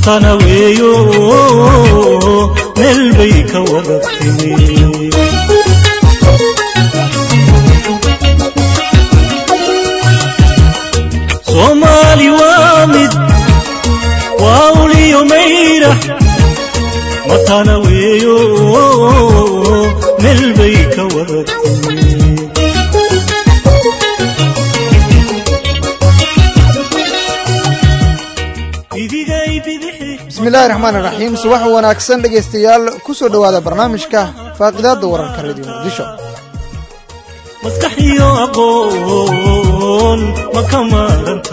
matana weeyo meel bay ka wada timi soomaali waa mid waa uliyo mayra matana weeyo meel bay ka wada timi bismillahi raxmaan iraxiim subax wanaagsan dhegaystayaal ku soo dhowaada barnaamijka faaqidaadda wararka radio muqdisho maskaxiyo aqoon ma ka maaranta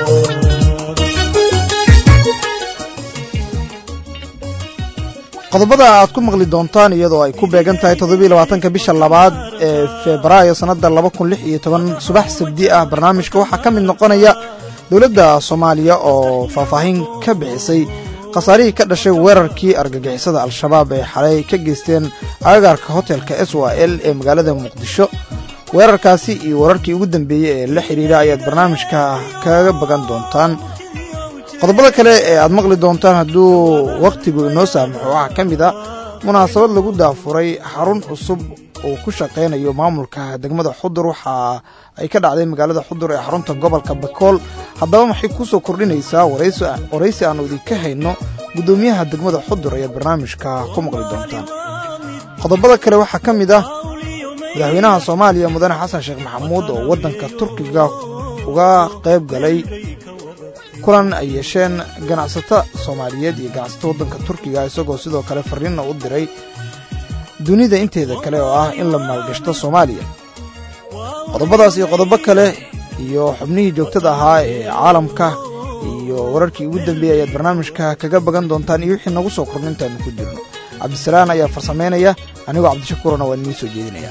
qodobada aad ku maqli doontaan iyadoo ay ku beegan tahay toddobiiy labaatanka bisha labaad ee febraayo sannadda laba kun lix iyo toban subax sabdi ah barnaamijka waxaa ka mid noqonaya dowladda soomaaliya oo faahfaahin ka bixisay khasaarihii ka dhashay weerarkii argagixisada al-shabaab ay xalay ka geysteen agagaarka hotelka s w l ee magaalada muqdisho weerarkaasi iyo wararkii ugu dambeeyey ee la xidhiidha ayaad barnaamijka kaga bagan doontaan qodobada kale ee aad maqli doontaan hadduu wakhtigu inoo saamaxo waxaa ka mid a munaasabad lagu daafuray xarun cusub uu ku shaqaynayo maamulka degmada xudur waxa ay ka dhacday magaalada xudur ee xarunta gobolka bakool haddaba maxay ku soo kordhinaysaa waraysi aannu idinka hayno guddoomiyaha degmada xudur ayaad barnaamijka ku maqli doontaan qodobada kale waxaa ka mid ah madaxweynaha soomaaliya mudane xasan sheekh maxamuud oo waddanka turkiga uga qayb galay kulan ay yeesheen ganacsato soomaaliyeed iyo ganacsato waddanka turkiga isagoo sidoo kale fariinna u diray dunida inteeda kale oo ah in la maalgashto soomaaliya qodobadaas iyo qodobo kale iyo xubnihii joogtada ahaa ee caalamka iyo wararkii ugu dambeeyey ayaad barnaamijka kaga bagan doontaan iyo wixii nagu soo kordhin intaanu ku jirno cabdisalaan ayaa farsamaynaya anigoo cabdishakuurana waan idiin soo jeedinaya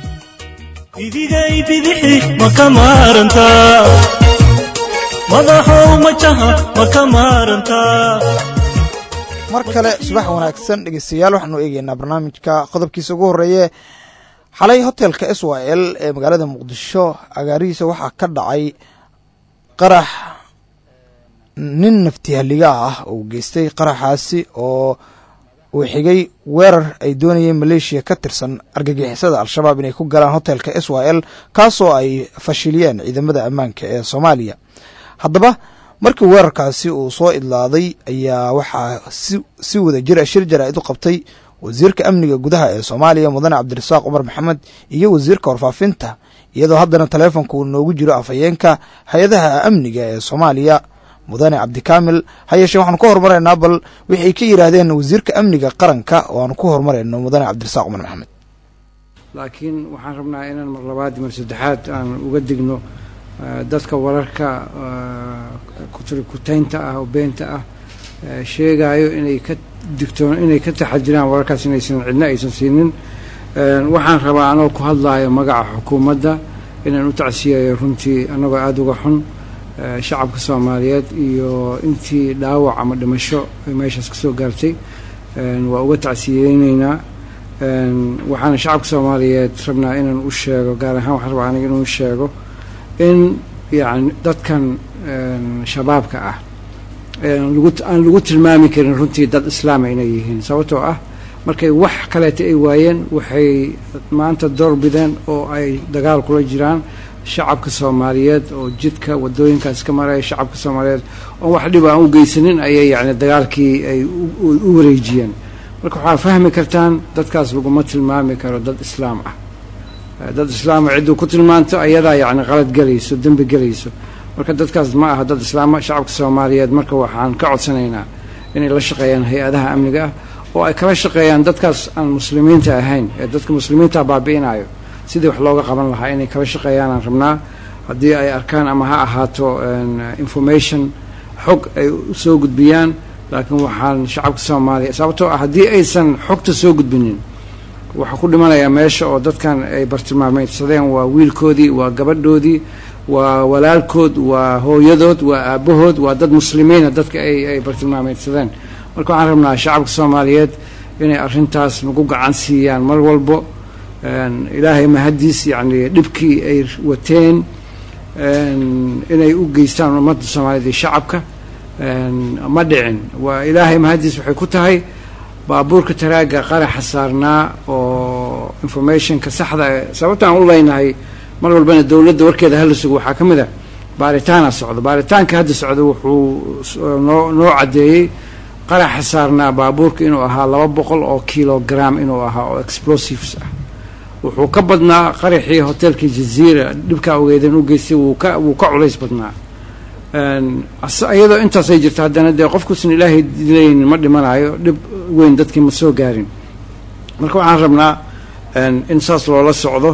idigay bidixi ma ka maarantaa madaxow majaha ma ka maarantaa mar kale subax wanaagsan dhegeystayaal waxaanu eegeynaa barnaamijka qodobkiisa ugu horreeye xalay hotelka s y l ee magaalada muqdisho agaarihiisa waxaa ka dhacay qarax nin naftihaliga ah uu geystay qaraxaasi oo uu xigay weerar ay doonayeen maleeshiya ka tirsan argagixisada al-shabaab inay ku galaan hotelka s y l kaasoo ay fashiliyeen ciidamada ammaanka ee soomaaliya haddaba markii weerarkaasi uu soo idlaaday ayaa waxaa si wada jira shir jaraa'id u qabtay wasiirka amniga gudaha ee soomaaliya mudane cabdirasaaq cumar maxamed iyo wasiirka warfaafinta iyadoo haddana taleefonka uu noogu jiro afhayeenka hay-adaha amniga ee soomaaliya mudane cabdikaamil ha yeeshee waxaanu ka hormaraynaa bal waxay ka yidhaahdeen wasiirka amniga qaranka oo aanu ku horumarayno mudane cabdirasaaq cumar maxamed laakiin waxaan rabnaa inaan mar labaad mar saddexaad aan uga digno dadka wararka kutaynta ah oo beenta ah sheegaayo inay ka digtoon inay ka taxadiraan wararkaas inaysan cidna aysan siinin waxaan rabaa anoo ku hadlaayo magaca xukuumadda inaan u tacsiyayo runtii annagoo aada uga xun shacabka soomaaliyeed iyo intii dhaawac ama dhimasho meeshaas kasoo gaartay waa uga tacsiyeyneynaa waxaana shacabka soomaaliyeed rabnaa inaan u sheego gaar ahaan waxaan rabaa aniga inuu sheego in yani dadkan shabaabka ah aan lagu tilmaami karin runtii dad islaama inay yihiin sababtoo ah markay wax kaleeta ay waayeen waxay maanta door bideen oo ay dagaal kula jiraan shacabka soomaaliyeed oo jidka wadooyinkaas ka maraya shacabka soomaaliyeed oon wax dhib aan u geysanin ayay yani dagaalkii ay u wareejiyeen marka waxaa fahmi kartaan dadkaas laguma tilmaami karo dad islaam ah dad islaama cidduu ku tilmaanto ayadaa yani qalad gelayso dembi gelayso marka dadkaas ma aha dad islaama shacabka soomaaliyeed marka waxaan ka codsanaynaa inay la shaqeeyaan hay-adaha amniga ah oo ay kala shaqeeyaan dadkaas aan muslimiinta ahayn ee dadka muslimiinta baabi'inayo sidii wax looga qaban lahaa inay kala shaqeeyaanaan rabnaa haddii ay arkaan ama ha ahaato information xog ay soo gudbiyaan laakiin waxaan shacabka soomaaliya sababtoo ah haddii aysan xogta soo gudbinin waxaa ku dhimanayaa meesha oo dadkan ay bartilmaameydsadeen waa wiilkoodii waa gabadhoodii waa walaalkood waa hooyadood waa aabbahood waa dad muslimiina dadka ay ay bartilmaameydsadeen marka waxaan rabnaa shacabka soomaaliyeed inay arrintaas nagu gacan siiyaan mar walbo ilaahay mahadiis yacni dhibkii ay wateen inay u geystaan ummadda soomaaliyeed iyo shacabka ma dhicin waa ilaahay mahadiis waxay ku tahay baabuurka taraaga qaraxa saarnaa oo informationka saxda sababta aan u leynahay mar walbana dowladda warkeeda hala sugo waxaa ka mid a baaritaana socda baaritaanka hadda socda wuxuu noo noo caddeeyey qaraxa saarnaa baabuurka inuu ahaa laba boqol oo kilogram inuu ahaa oo explosives ah wuxuu ka badnaa qaraxii hotelka jaziira dhibkaa ogeedeen u geystay wuu ka wuu ka culays badnaa iyadoo intaasay jirto haddana dee qofkuusan ilaahay dilaynin ma dhimanayo dhib weyn dadkii ma soo gaarin marka waxaan rabnaa in saas loola socdo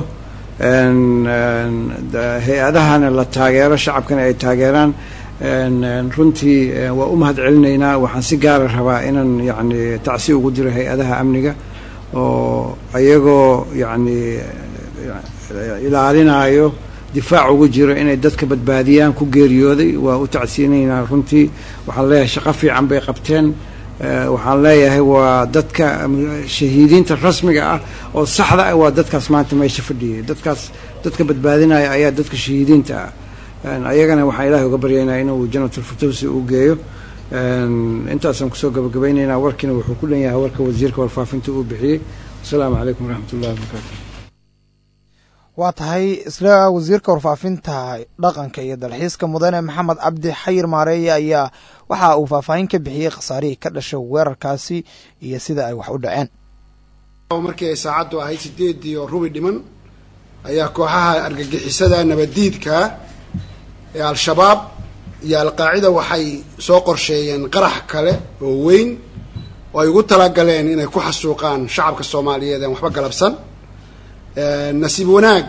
hay-adahana la taageero shacabkana ay taageeraan runtii waa u mahad celinaynaa waxaan si gaara rabaa inaan yacni tacsi ugu diro hay-adaha amniga oo iyagoo yacni ilaalinayo difaac ugu jiro inay dadka badbaadiyaan ku geeriyooday waa u tacsiyinaynaa runtii waxaan leeyahay shaqo fiican bay qabteen waxaan leeyahay waa dadka shahiidiinta rasmiga ah oo saxda ah waa dadkaas maanta meesha fadhiyay dadkaas dadka badbaadinaya ayaa dadka shahiidiinta ah ayagana waxaan ilaahay uga baryaynaa inuu janatulfirtowsi uu geeyo intaasaan kusoo gabagabaynaynaa warkiina wuxuu ku dhan yahay warka wasiirka warfaafinta uu bixiyey wasalaamu calaykum waraxmat ullahi wabarakaatu waa tahay isla wasiirka warfaafinta dhaqanka iyo dalxiiska mudane maxamed cabdi xayir maareeye ayaa waxa uu faahfaahin ka bixiyey khasaarihii ka dhashay weerarkaasi iyo sida ay wax u dhaceen markii ay saacaddu ahayd sideedii oo rubi dhiman ayaa kooxaha argagixisada nabaddiidka ee al-shabaab iyo al-qaacida waxay soo qorsheeyeen qarax kale oo weyn oo ay ugu talagaleen inay ku xasuuqaan shacabka soomaaliyeed aan waxba galabsan nasiib wanaag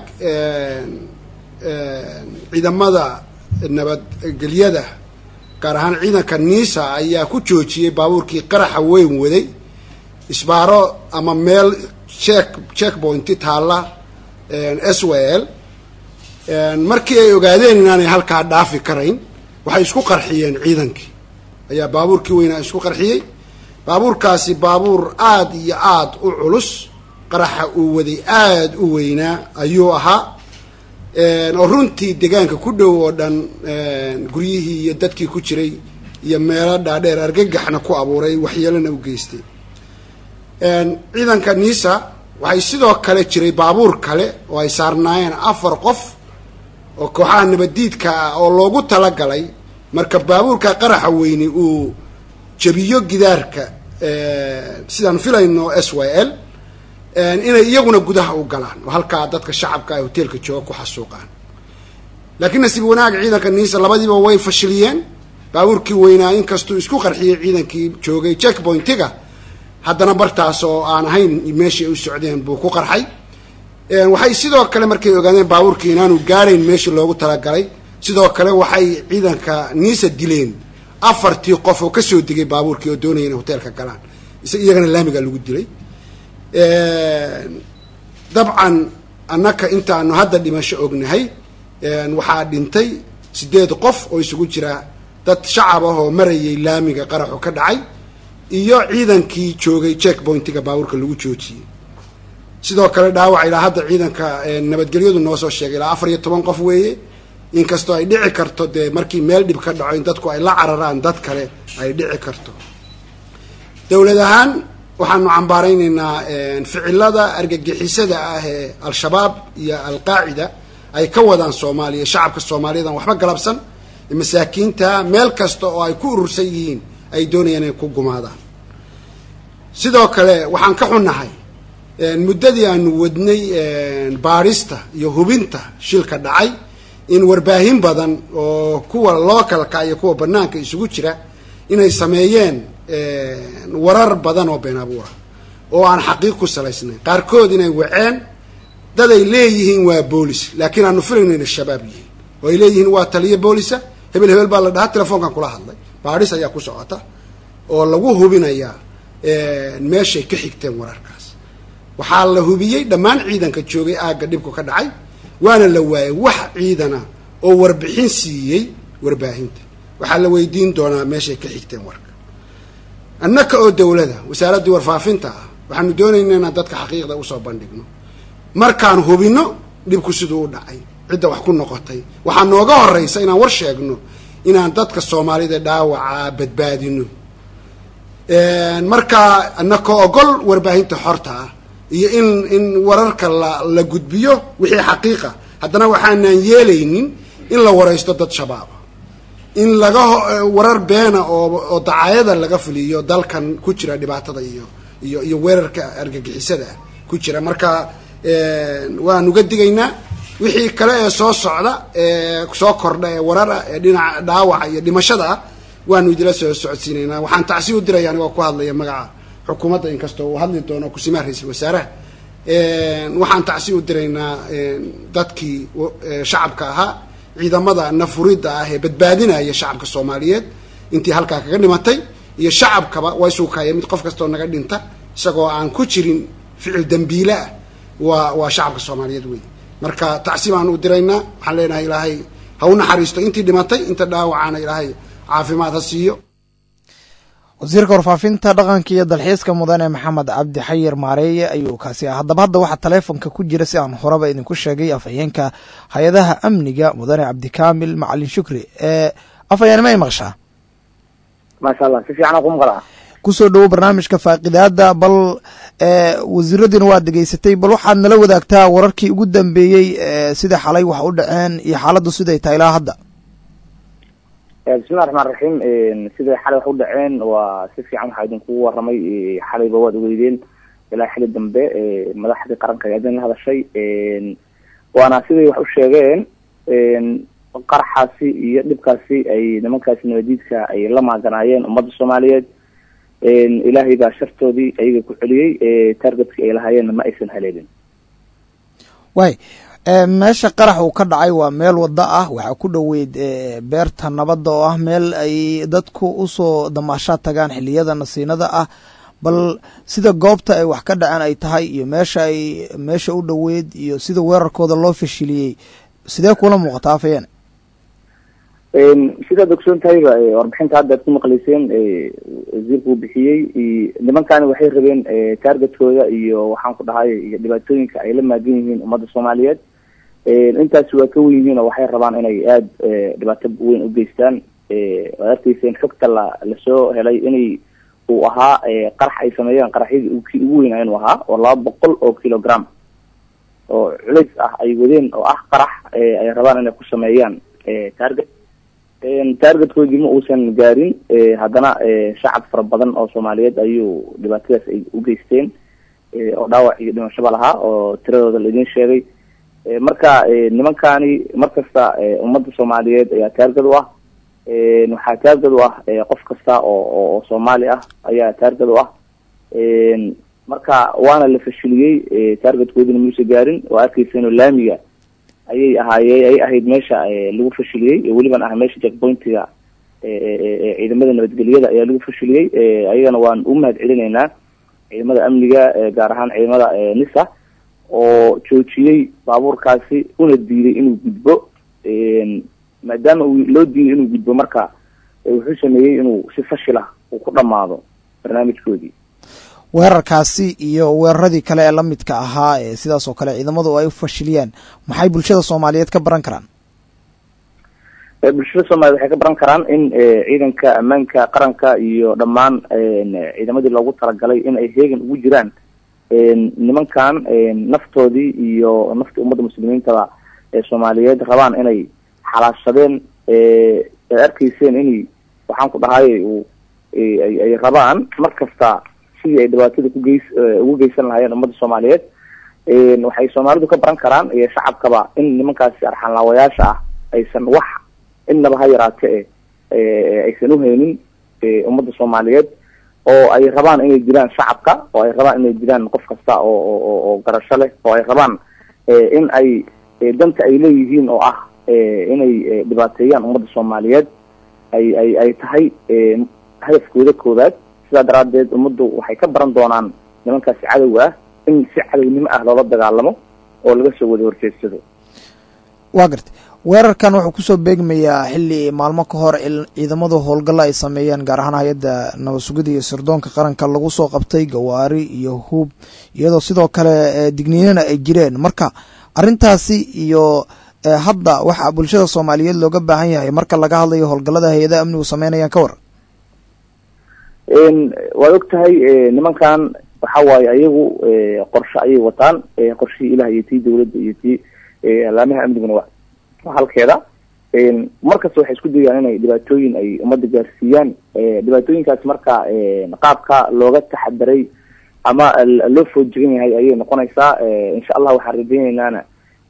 ciidamada nabadgelyada gaar ahaan ciidanka niisa ayaa ku joojiyey baabuurkii qaraxa weyn waday isbaaro ama meel check check pointi taalla s w l markii ay ogaadeen inaanay halkaa dhaafi karayn waxay isku qarxiyeen ciidankii ayaa baabuurkii weynaa isku qarxiyey baabuurkaasi baabuur aada iyo aada u culus qaraxa uu waday aada u weynaa ayuu ahaa oo runtii deegaanka ku dhow oo dhan guryihii iyo dadkii ku jiray iyo meelo dhaadheer argagaxna ku abuuray waxyeelona u geystay ciidanka nisa waxay sidoo kale jiray baabuur kale oo ay saarnaayeen afar qof oo kooxaha nabaddiidka ah oo loogu talagalay marka baabuurka qaraxa weyni uu jabiyo gidaarka sidaan filayno s y l inay iyaguna gudaha u galaan oo halkaa dadka shacabka ay hoteelka jooga ku xasuuqaan laakiin nasiib wanaag ciidanka niisa labadiiba way fashiliyeen baabuurkii weynaa inkastuu isku qarxiyey ciidankii joogay check pointiga haddana bartaas oo aan ahayn meeshii ay u socdeen buu ku qarxay waxay sidoo kale markay ogaadeen baabuurkii inaanu gaarayn meeshii loogu talagalay sidoo kale waxay ciidanka niisa dileen afartii qof oo kasoo degay baabuurkii oo doonaya inay hoteelka galaan iyagana laamiga lagu dilay dabcan annaka intaanu hadda dhimasho ognahay waxaa dhintay sideed qof oo isugu jira dad shacab ah oo marayay laamiga qaraxu ka dhacay iyo ciidankii joogay check pointiga baabuurka lagu joojiyey sidoo kale dhaawac ilaa hadda ciidanka nabadgelyadu noo soo sheegay ilaa afar iyo toban qof weeye inkastoo ay dhici karto dee markii meel dhib ka dhaco in dadku ay la cararaan dad kale ay dhici karto dowlad ahaan waxaanu cambaaraynaynaa ficilada argagixisada ah ee al-shabaab iyo al-qaacida ay ka wadaan soomaaliya shacabka soomaaliyeed aan waxba galabsan masaakiinta meel kasta oo ay ku urursan yihiin ay doonayaan inay ku gumaadaan sidoo kale waxaan ka xunnahay muddadii aanu wadnay baarista iyo hubinta shilka dhacay in warbaahin badan oo kuwa localka iyo kuwa banaanka isugu jira inay sameeyeen warar badan oo been abuura oo aan xaqiiq ku salaysnayn qaarkood inay waceen dad ay leeyihiin waa boolis laakiin aanu filayno inay shabaab yihiin oo ay leeyihiin waa taliyo boolisa hebel hebel baa la dhahaa telefoonkan kula hadlay baadhis ayaa ku socota oo lagu hubinayaa meeshay ka xigteen wararkaas waxaa la hubiyey dhammaan ciidanka joogay aagga dhibku ka dhacay waana la waayay wax ciidana oo warbixin siiyey warbaahinta waxaa la weydiin doonaa meeshay ka xigteen warka annaka oo dowlada wasaaraddii warfaafinta ah waxaanu doonaynaa inaan dadka xaqiiqda usoo bandhigno markaan hubinno dhibku siduu u dhacay cidda wax ku noqotay waxaa nooga horraysa inaan war sheegno inaan dadka soomaalida dhaawaca badbaadino marka anakoo ogol warbaahinta xorta ah iyo in in wararka la la gudbiyo wixii xaqiiqa haddana waxaanan yeelaynin in la waraysto dad shabaaba in laga warar beena oo oo dacayada laga fuliyo dalkan ku jira dhibaatada iyo iyo iyo weerarka argagixisada ah ku jira marka waan uga digaynaa wixii kale ee soo socda ee soo kordha ee warara ee dhinaca dhaawaca iyo dhimashada ah waanu idila soo socodsiinaynaa waxaan tacsi u diraya anigoo ku hadlaya magaca xukuumadda inkastoo uu hadli doono kusimaha ra-iisul wasaaraha waxaan tacsi u diraynaa dadkii shacabka ahaa ciidamada nafuridda ah ee badbaadinaya shacabka soomaaliyeed intii halkaa kaga dhimatay iyo shacabkaba waa isuukaya mid qof kastoo naga dhinta isagoo aan ku jirin ficil dembiile ah waa waa shacabka soomaaliyeed wey marka tacsi baan u diraynaa waxaan leenahay ilaahay ha u naxariisto intii dhimatay inta dhaawacana ilaahay caafimaad ha siiyo wasiirka warfaafinta dhaqanka iyo dalxiiska mudane maxamed cabdi xayir maareeye ayuu kaasi ah haddaba hadda waxaa taleefonka ku jira si aan horeba idinku sheegay afhayeenka hay-adaha amniga mudane cabdikaamil macalin shukri ee afhayeen ma ay maqshaa maasha allah si fiican ku maqlaa kusoo dhowo barnaamijka faaqidaada bal wasiiradiina waad degeysatay bal waxaad nala wadaagtaa wararkii ugu dambeeyey sida xalay wax u dhaceen iyo xaaladdu siday tahay ilaa hadda bismillahi raxmaan raxiim siday xalay wax u dhaceen waa si fiican waxaa idinkugu waramay xalayba waad ogeydeen ilaa xili dambe madaxdii qaranka ayaa idin la hadashay waana siday wax u sheegeen qaraxaasi iyo dhibkaasi ay nimankaasi nabadiidka ay la maaganaayeen ummadda soomaaliyeed ilaahay baa shartoodii ayaga ku celiyey targetkii ay lahaayeenna ma aysan haleelin way meesha qarax uu ka dhacay waa meel wada ah waxaa ku dhoweyd beerta nabadda oo ah meel ay dadku usoo damaashaad tagaan xiliyada nasiinada ah bal sida goobta ay wax ka dhaceen ay tahay iyo meesha ay meesha u dhoweyd iyo sida weerarkooda loo fashiliyey sidee kula muuqataa afayeen sidaad ogsoon tahayba warbixinta hadda ad ku maqleyseen wasiirku uu bixiyey nimankani waxay rabeen targetkooda iyo waxaan ku dhahay iyo dhibaatooyinka ay la maagan yihiin ummadda soomaaliyeed intaasi waa ka wen yihiin oo waxay rabaan inay aada dhibaato weyn u geystaan waad arkayseen xogta la lasoo helay inay uu ahaa qarax ay sameeyeen qaraxyadii kii ugu weynaa inuu ahaa oo laba boqol oo kilogram oo culays ah ay wadeen oo ah qarax ay rabaan inay ku sameeyaan target targetkoodii ma uusan gaarin haddana shacab fara badan oo soomaaliyeed ayuu dhibaatadaas ay u geysteen oo dhaawac iyo dhimashaba lahaa oo tiradooda laidin sheegay marka nimankani markasta ummadda soomaaliyeed ayaa taargad u ah waxaa taargad u ah qof kasta oo oo soomaali ah ayaa taargad u ah marka waana la fashiliyey taargetkoodina muusa gaarin oo arkeysa laamiga ayay ahaaye ay ahayd meesha lagu fashiliyey weliban ah meesha jackpointiga ciidamada nabadgelyada ayaa lagu fashiliyey ayagana waan u mahad celinaynaa ciidamada amniga gaar ahaan ciidamada nisa oo joojiyey baabuurkaasi una diiday inuu gudbo maadaama uu loo diiday inuu gudbo marka wuxuu sameeyey inuu si fashilah uu ku dhamaado barnaamijkoodii weerarkaasi iyo weeraradii kale ee la midka ahaa ee sidaas oo kale ciidamadu ay u fashiliyaan maxay bulshada soomaaliyeed ka baran karaan bulshada soomaliyeed waxay ka baran karaan in ciidanka ammaanka qaranka iyo dhammaan ciidamadii loogu talagalay in ay heegan ugu jiraan nimankan naftoodii iyo naftii ummadda muslimiintaba ee soomaaliyeed rabaan inay xalaashadeen ad arkayseen inay waxaan ku dhahay ay rabaan mar kasta sidii ay dhibaatada kugeys ugu geysan lahaayeen ummadda soomaaliyeed waxay soomaalidu ka baran karaan iyo shacabkaba in nimankaasi arxanlaawayaasha ah aysan wax innaba ha yaraate e aysan uhaynin ummadda soomaaliyeed oo ay rabaan inay jiraan shacabka oo ay rabaan inay jiraan qof kasta oo oo garasho leh oo ay rabaan in ay danta ay leeyihiin oo ah inay dhibaateeyaan ummadda soomaaliyeed ay ay ay tahay hadafkooda koowaad sidaa daraadeed ummaddu waxay ka baran doonaan nimankaasi cadowga ah in si cadownimo ah loola dagaalamo oo laga soo wada horjeedsado waa garta weerarkan wuxuu kusoo beegmayaa xilli maalmo ka hor ciidamadu howlgalla ay sameeyeen gaar ahaan hay-adda nabad sugida iyo sirdoonka qaranka lagu soo qabtay gawaari iyo hub iyadoo sidoo kale digniinana ay jireen marka arrintaasi iyo ee hadda waxa bulshada soomaaliyeed looga baahan yahay marka laga hadlayo howlgallada hay-adaha amnigu sameynayaan ka war waad og tahay nimankan waxa waaye ayagu qorshe ayay wataan qorshihii ilaah iyo tii dawladda iyo tii alaamaha amniguna wa waa halkeeda markasta waxay isku dayaan inay dhibaatooyin ay ummadda gaarsiiyaan dhibaatooyinkaas marka qaabka looga taxadaray ama loo foojigan yahay ayay noqonaysaa insha allah waxaan rajeyneynana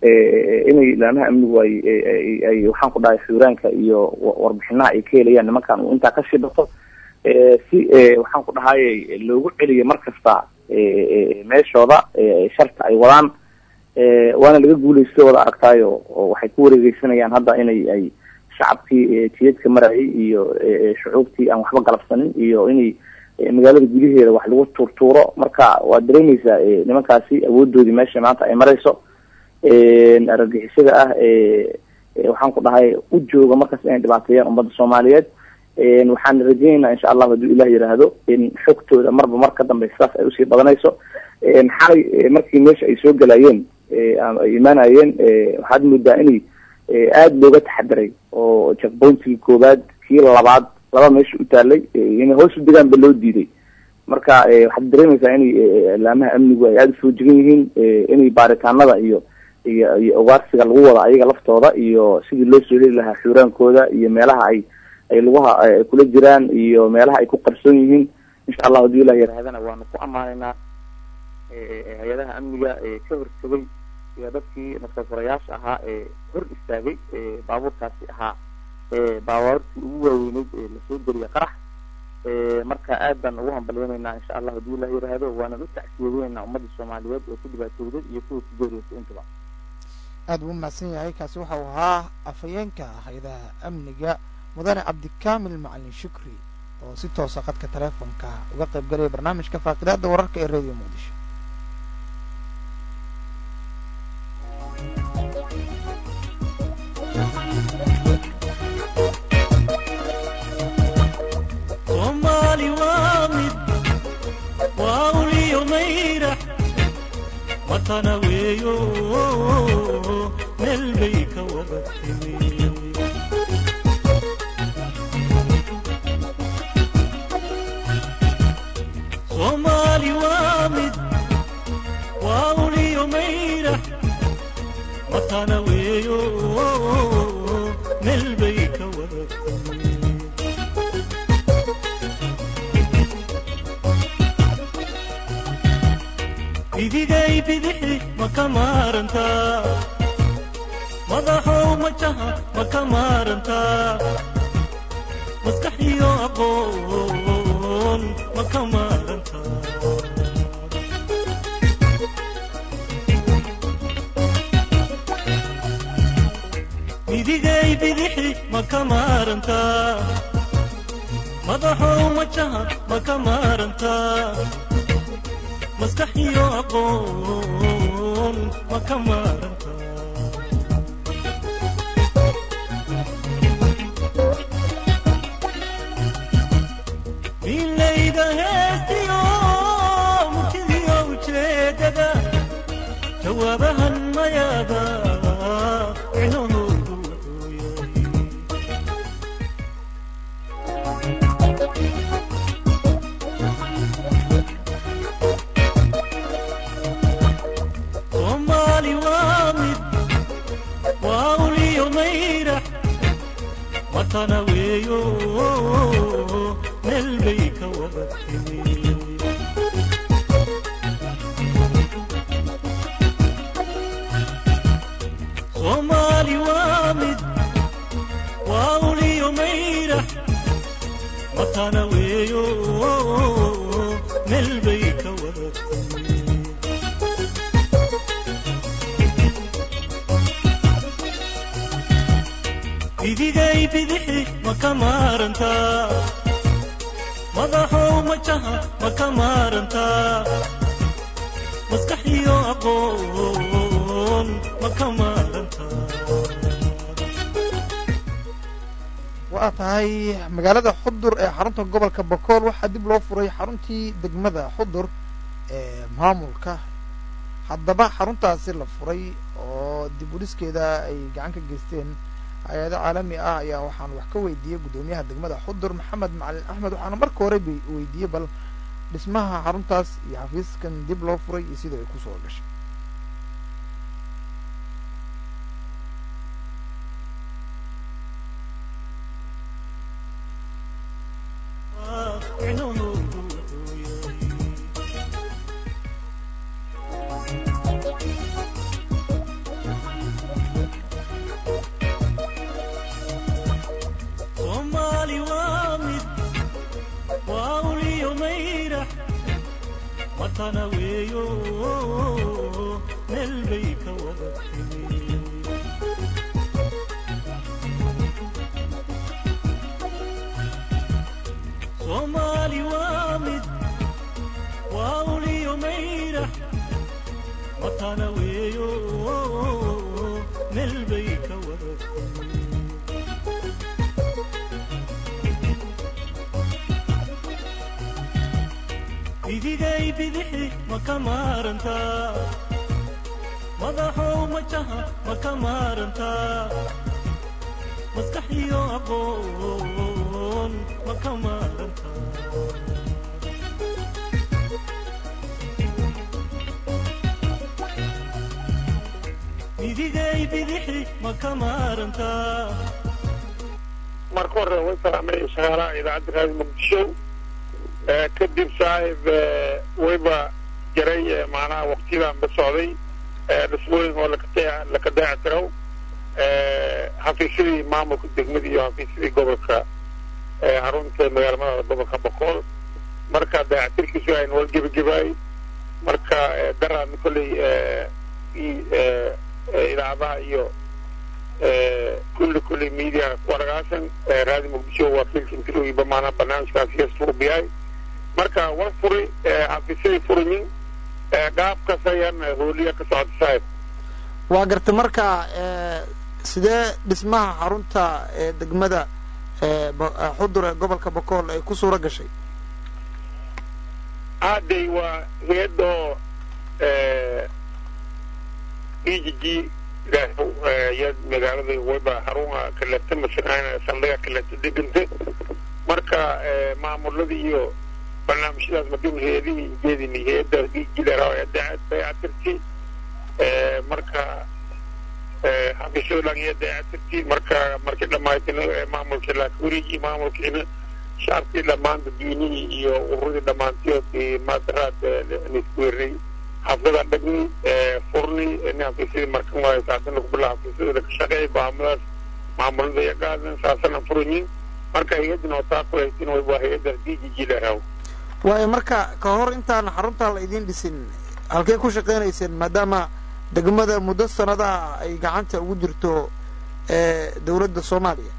inay laamaha amnigu ay ay waxaan ku dhahay xuuraanka iyo warbixinaha ay ka helayaan nimankan uu intaa ka shibato si waxaan ku dhahay loogu celiyo mar kasta meeshooda sharta ay wadaan waana laga guulaysto wada aragtaayo oo waxay ku wareegeysanayaan hadda inay ay shacabkii jiyadka marayay iyo shucuubtii aan waxba galabsanin iyo inay magaalada gudaheeda wax lagu tuurtuuro marka waad dareemeysaa nimankaasi awoodoodii meesha maanta ay marayso argagixisada ah waxaan ku dhahay u jooga markaas inay dhibaateeyaan ummadda soomaaliyeed waxaan rajeyneynaa insha allahu hadduu ilah yiraahdo in xogtooda marba mar ka dambeysa saas ay usii badanayso xalay markii meesha ay soo galayeen ay imaanayeen waxaad moodaa inay aada looga taxadiray oo jackpointigii koowaad kii labaad laba meesha u taalay inay hoos u degaanba loo diiday marka waxaad dareemeysaa inay laamaha amnigu ay aada usoo jegan yihiin inay baaritaanada iyo iyo iyo ugaarsiga lagu wada ayaga laftooda iyo sidii loo soo heli lahaa xuuraankooda iyo meelaha ay ay laguha ay kula jiraan iyo meelaha ay ku qarsoon yihiin insha allah hadduu ilah yarahdana waanu ku ammaanaynaa hay-adaha amniga ka hortegay iyo dadkii nafsafurayaasha ahaa ee hor istaagay baabuurkaasi ahaa baabuurtii ugu waaweyneyd ee lasoo geliya qarax marka aad baan ugu hambalyeynaynaa insha allah hadduu ilah yiraahdo waanan u tacsiyadeynaa ummadda soomaaliyeed ee ku dhibaatowday iyo kuwa ku geeriyotay intaba aad buu umahadsan yahay kaasi waxa uu ahaa afhayeenka hay-adaha amniga mudane cabdikaamil macalin shukri oo si toosa qadka teleefonka uga qayb galaya barnaamijka faaqidaada wararka ee radio muqdisho soomaali waa mid waa uliyo mayrax watana weeyo meel bay ka wada timi soomaali waa mid waa uliyo mayrax watana weeyo meel bay ka wada timi idigay bidixi ma ka maarantaa madaxow majaha ma ka maarantaa maskax iyo aqoon ma ka maarantaa idigay bidixi ma ka maarantaa madaxow majaha ma ka maarantaa maskax iyo aqoon ma ka maaranta milayda heestiyo murtidiyo ujeedada jawaabahan mayaada micnahoodu wuxuu yahay soomaali waa mid waa uliyo mayrax watana weeyo meel bay ka wada timi soomaali waa mid waa uliyo mayrax watana weeyo meel bay ka wada timi idigay bidixi ma ka maarantaa madaxow majaha ma ka maarantaa maskax iyo aqoon ma ka maarantaa waa tahay magaalada xudur ee xarunta gobolka bakool waxaa dib loo furay xaruntii degmada xudur ee maamulka haddaba xaruntaasi la furay oo dib u dhiskeeda ay gacan ka geysteen hay-ado caalami ah ayaa waxaan wax ka weydiiyey guddoomiyaha degmada xudur maxamed macalin axmed waxaana marka hore b weydiiyey bal dhismaha xaruntaas iyo xafiiskan dib loo furay iyo sida ay kusoo gashay soomaali waa mid waa uliyo mayrax watana weeyo meel bay ka wada timi soomaali waa mid waa uliyo mayrax watana weeyo meel bay ka wada timi idigay bidixi ma ka maarantaa madaxow majaha ma ka maarantaa maskax iyo aqoon ma ka maarantaa idigay bidixi ma ka maarantaa marka hore way salaamay shaqaalaha idaacadda raadi muqdisho ee kadib saaxib ee, wayba jaray ee, macnaha waqtiyadanba socday ee, dhismooyin oo lakate- laka dayactirow ee, xafiisyadii maamulka degmada iyo xafiisyadii gobolka ee, xarunta magaalmada gobolka boqol marka dayactirkiisu aynu wal gebagebaay marka ee, daraadna kolley ee, i- ee, ee, idaacadaha iyo ee, kulli kulli media waragaasan ee, raadi muqdisho waa filkintirogiba maanaa barnaamijkaas heesta u biyaay marka war furi ee, xafiisyadii furayin ee, qaabkaas ayaan hooliya ka socota saaxib waa gartay marka sidee dhismaha xarunta ee degmada ee Bo- ee xudur ee gobolka bokool ay ku suura gashay hadday waa hay-adoo e g g ya magaalada wayba harunga kaleta masanaan saldhiga kaleta deganta marka ee, maamuladii iyo barnaamijyadaas madin hay-adihii jeedini hay-adda e g dayactirti marka ee, xafiisyada dhan iyo dayactirti marka markii dhammaaytina ee, maamulkii laakuurigi maamulkiina shacabkii dhammaan dadweynihii iyo ururadii dhammaantiyood maadaraad nisku weernay xaflada dhagni furni nin xafiisyadii markan waayo saasana kubila xafiisyada ka shaqeey baamadaas maamulada iyo gaadan saasana furanyin marka hay-adina oo taa kulaysin waa hay-adda d g g laraw waayo marka ka hor intaan xarunta la idiin dhisin halkey ku shaqaynayseen maadaama degmada muddo sanadaha ay gacanta ugu jirto ee dowladda soomaaliya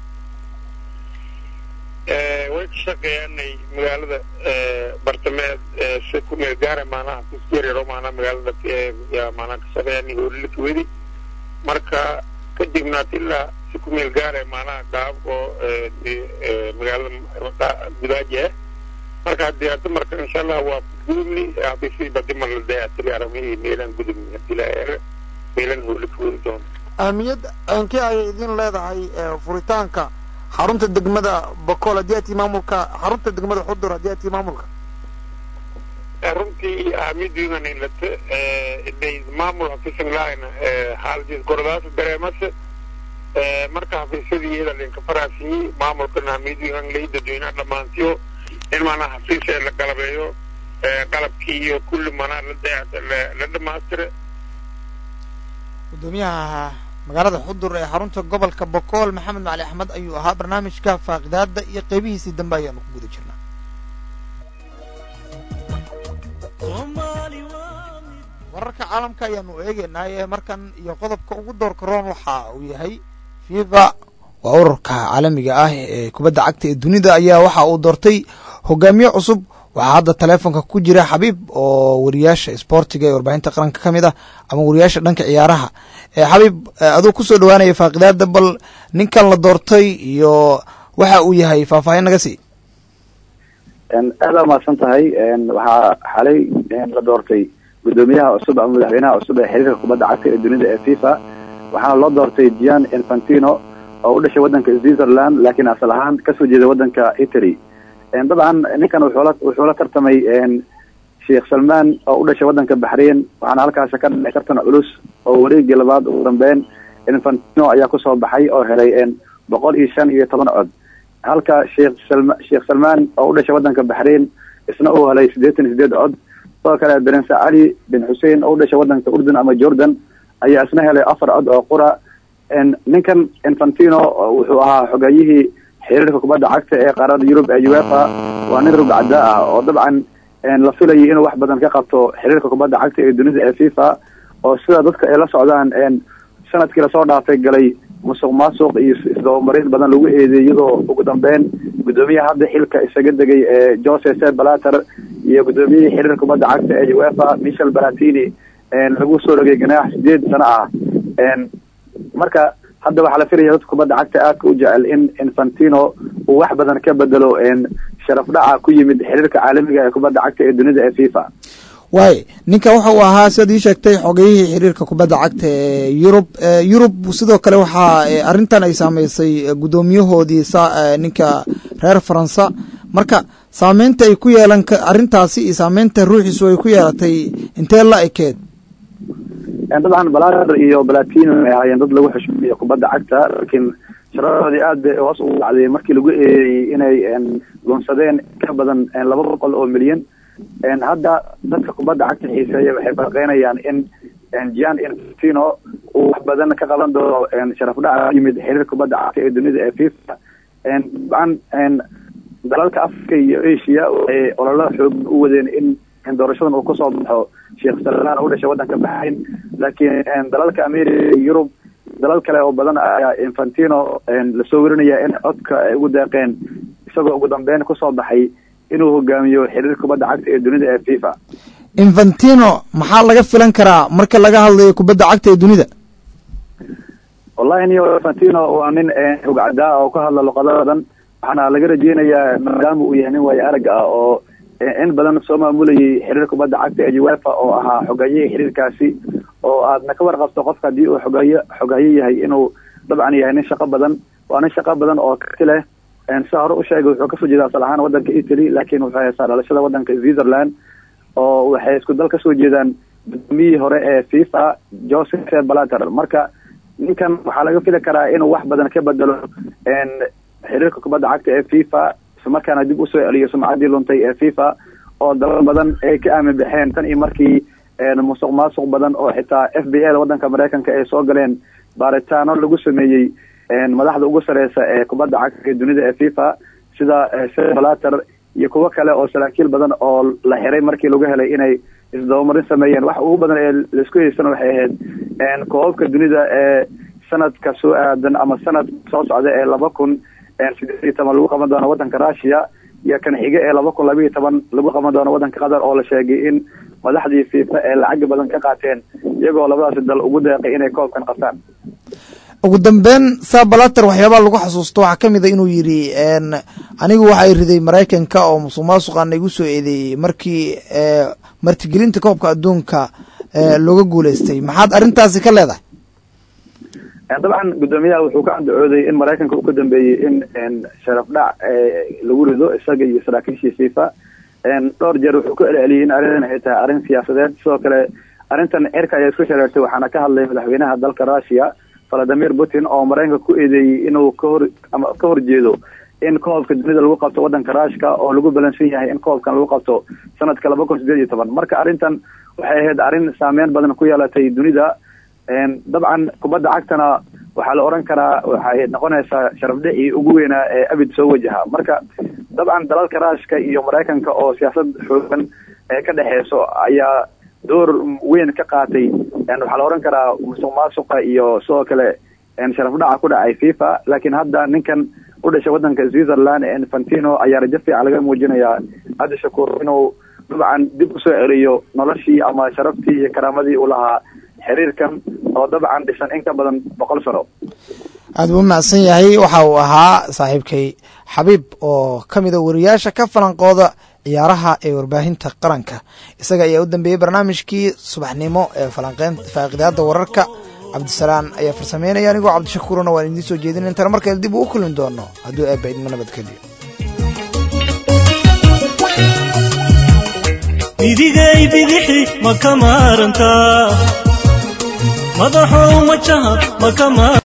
way ka shaqeeyaanay magaalada bartameed si ku meel gaara maanaha xafiisyarero maanaa magaalada yaa maanaa ka shaqeeyaanay hoolila kawedi marka kadibna ilaa si ku meel gaara maanaha gaab oo magaalada gudaaji ah marka haddii hadda marka insha allah waa gudubni xafiisyadii badima la dayactiri aramihii meelaan gudubni hadii la eega meelaan hooli kawedi doono ahmiyad ankee ayay idin leedahay ee furitaanka xarunta degmada bokool haddii aad tii maamulka xarunta degmada xudur haddii aad tii maamulka runtii ahmiyadiidan ilata iday maamul xafiisan lahayna xaaladiis gordaas dareemase marka xafiisyadii iyada linka faraasiyi maamulkana ahmiyadiidan lay dadweynaha dhammaantiyo in maanaa xafiis ee la galabeeyo qalabkii iyo kulli maanaa la dayac la dhamaastire gudoomiyaha magaalada xudur ee xarunta gobolka bokool maxamed macali axmed ayuu ahaa barnaamijka faaqidaada iyo qeybihiisii dambe ayaanu ku guda jirnaa soomaali waa mid wararka caalamka ayaanu eegeynaa ee markan iyo qodobka ugu doorka roon waxa uu yahay fifa waa ururka caalamiga ah ee kubadda cagta ee dunida ayaa waxa uu doortay hogaamiye cusub waxaa hadda taleefonka ku jira xabiib oo wariyaasha isboortiga ee warbaahinta qaranka ka mid ah ama wariyaasha dhanka ciyaaraha xabiib aduu kusoo dhawaanaya faaqidaada bal ninkan la doortay iyo waxa uu yahay faahfaahin naga sii aada umahadsan tahay waxaa xalay la doortay gudoomiyaha cusub ama madaxweynaha cusub ee xiriirka kubadda cagta ee dunida ee fifa waxaana loo doortay gian infantino oo u dhashay waddanka switzerland laakiin asal ahaan kasoo jeeda waddanka italy dabcan ninkan wuxuula wuxuu la tartamay sheekh salmaan oo u dhashay waddanka baxrain waxaana halkaasi ka dhacay tartan culus oo wareegii labaad ugu dambeyn infantino ayaa kusoo baxay oo helay boqol iyo shan iyo toban cod halka sheekh salma sheekh salmaan oo u dhashay waddanka baxrain isna uu helay siddeetan iyo sideed cod sidoo kale prince cali bin xussein oo u dhashay waddanka urdun ama jordan ayaa isna helay afar cod oo qura ninkan infantino wuxuu ahaa xogeeyihii xiriirka kubadda cagta ee qaarada yurub ee uefa waa nin rugcada ah oo dabcan la filayay inuu wax badan ka qabto xiriirka kubadda cagta ee dunida ee fifa oo sida dadka ay la socdaan sanadkii lasoo dhaafay galay musuq maasuq iyo isdabamarin badan lagu eedeey iyadoo ugu dambeyn guddoomiyaha hadda xilka isaga degay ee jose se balater iyo guddoomiyihii xiriirka kubadda cagta ee uefa michel balatini lagu soo rogay ganaax sideed sano ah marka hadda waxaa la filaya dadka kubadda cagta aadka u jecel in infantino uu wax badan ka bedelo sharaf dhaca ku yimid xiriirka caalamiga ee kubadda cagta ee dunida ee fifa waay ninka waxa uu ahaa siad ii sheegtay xogeyihii xiriirka kubadda cagta ee yurub yurub sidoo kale waxaa arrintan ay saameysay guddoomiyahoodii ninka reer faransa marka saameynta ay ku yeelan arrintaasi iyo saameynta ruuxiisu ay ku yeelatay intee la ekeed dabcan balater iyo balatino ay ahaayeen dad lagu xushmeeyo kubadda cagta laakiin sharadoodii aad bay hoos ugu dhacday markii lagu eedeeyey inay lunsadeen ka badan laba boqol oo milyan hadda dadka kubadda cagta xiiseeya waxay farqeynayaan in gian infantino uu wax badan ka qaban doono sharaf dhaca yimid xiriir kubadda cagta ee dunida ee fifa dabcan dalalka africa iyo asia waxay ololo xoog u wadeen in doorashadan uu kasoo baxo sheekh salmaan u dhashay waddanka baxrayn laakiin dalalka america iyo yurub dalal kale oo badan ayaa infantino lasoo werinaya in codka ay ugu deeqeen isagoo ugu dambeyn kusoo baxay inuu hogaamiyo xiriir kubadda cagta ee dunida ee fifa infantino maxaa laga filan karaa marka laga hadlayo kubadda cagta ee dunida wallahi niyo infantino waa nin rugcadaa oo ka hadla luqado badan waxaana laga rajeynayaa maadaama uu yahay nin waayo arag ah oo in badan soo maamulayay xiriir kubadda cagta ee uefa oo ahaa xogeeyihii xiriirkaasi oo aadna ka warqabto qofka haddii uu xogeeye xogeeye yahay inuu dabcan yahay nin shaqo badan waa nin shaqo badan oo karti leh sida hore u sheegay wuxuu kasoo jeeda asal ahaan waddanka italy laakiin wuxuu haystaa dhalashada waddanka switzerland oo waxay isku dal kasoo jeedaan gudoomiyihii hore ee fifa joseph balater marka ninkan waxaa laga fili karaa inuu wax badan ka bedelo xiriirka kubadda cagta ee fifa islamarkaana dib usoo celiyo sumcaddii luntay ee fifa oo dalal badan ay ka aamin baxeen tan iyo markii musuq maasuq badan oo xitaa f b a waddanka maraykanka ay soo galeen baaritaano lagu sameeyey madaxda ugu sareysa ee kubadda cagta ee dunida ee fifa sida balater iyo kuwo kale oo saraakiil badan oo la xiray markii lagu helay inay isdabamarin sameeyeen wax ugu badan ee laisku haysana waxay ahayd koobabka dunida ee sanadka soo aadan ama sanad soo socda ee laba kun sideed iyo toban lagu qaban doono waddanka russia iyo kan xige ee laba kun laba iyo toban lagu qaban doono waddanka qatar oo la sheegay in madaxdii fifa ee lacag badan ka qaateen iyagoo labadaasi dal ugu deeqay inay koobkan qabtaan ugu dambeyn saa balater waxyaabaa lagu xasuusto waxaa ka mid a inuu yidhi anigu waxay riday maraykanka oo musuq maasuqaana igu soo eedeeyey markii martigelinta koobka adduunka looga guuleystay maxaad arrintaasi ka leedahay dabcan guddoomiyaha wuxuu ka andacooday in maraykanka uu ka dambeeyey in sharaf dhac lagu rido isaga iyo saraakiishii fifa dhowr jeer wuxuu ka celceliyey in arrintan ay tahay arrin siyaasadeed sidoo kale arrintan cirka ayaa isku shareertay waxaana ka hadlay madaxweynaha dalka russia valadimir putin oo maraykanka ku eedeeyey inuu kahor ama ka horjeedo in koobka dunida lagu qabto waddanka ruushka oo lagu balansan yahay in koobkan lagu qabto sanadka laba kun sideed iyo toban marka arrintan waxay ahayd arrin saameyn badan ku yeelatay dunida dabcan kubadda cagtana waxaa la oran karaa waxay noqonaysaa sharafdhicii ugu weynaa ee abid soo wajaha marka dabcan dalalka ruushka iyo maraykanka oo siyaasad xoogan ee ka dhexeyso ayaa door weyn ka qaatay waxaa la oran karaa musuq maasuqa iyo sidoo kale sharaf dhaca ku dhacay fifa laakiin hadda ninkan u dhashay waddanka switzerland infantino ayaa rajo fiican laga muujinayaa cabdi shakuur inuu dabcan dib usoo celiyo noloshii ama sharaftii iyo karaamadii uu lahaa xiriirkan oo dabcan dhisan in ka badan boqol sano aad buu mahadsan yahay waxa uu ahaa saaxiibkay xabiib oo ka mid a wariyaasha ka falanqooda ciyaaraha ee warbaahinta qaranka isaga ayaa u dambeeyey barnaamijkii subaxnimo ee falanqeyn faaqidaada wararka cabdisalaan ayaa farsameynaya anigoo cabdishakuurna waan idiin soo jeedin intana markale dib uu u kulmi doono hadduu eebba idma nabadgeliyo midigay bidixi ma ka maarantaa madaxow majaha ma ka maarantaa